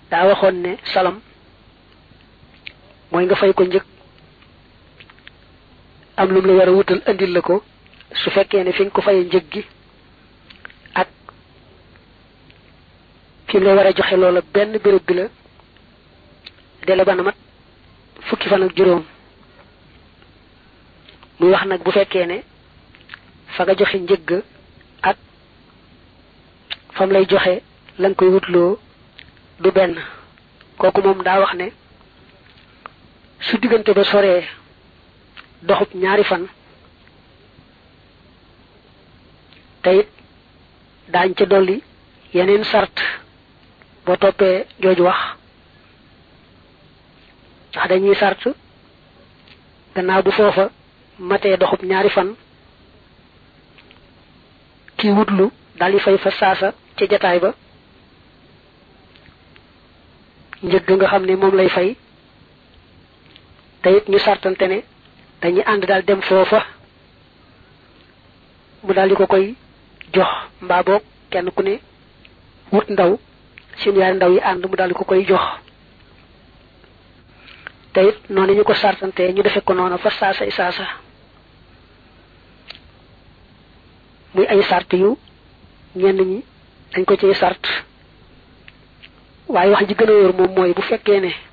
daa waxoon ne salam mooy nga fay ko njëg am lum la war a wutal andil la ko su fekkee ne fi nga ko fayee njëg gi ak fi mu la war a joxe loola benn béréb bi la dele ba na mat fukki fan ak juróom muy wax nag bu fekkee ne fa nga joxe njëgg ak fam lay joxe la nga koy wutloo du benn kooku moom daa wax ne su diggante ba soree doxub ñaari fan te it daañ ca dolli yeneen sart boo toppee jooju wax ndax dañuy sart gannaaw bu foofa matee doxub ñaari fan kii wutlu daldi fay fa saasa ca jataay ba njëgg nga xam ne moom lay fay te it ñu sartante ne dañuy ànd daal dem foofa mu daldi ko koy jox mbaa boog kenn ku ne wut ndaw seen yaari ndaw yi ànd mu daldi ko koy jox te it noonu ñu ko sartante ñu defe ko noonu fa saasa saasa muy ay sart yu ñenn ñi dañ ko ciy sart waaye wax ji gën a wóor moom mooy bu fekkee ne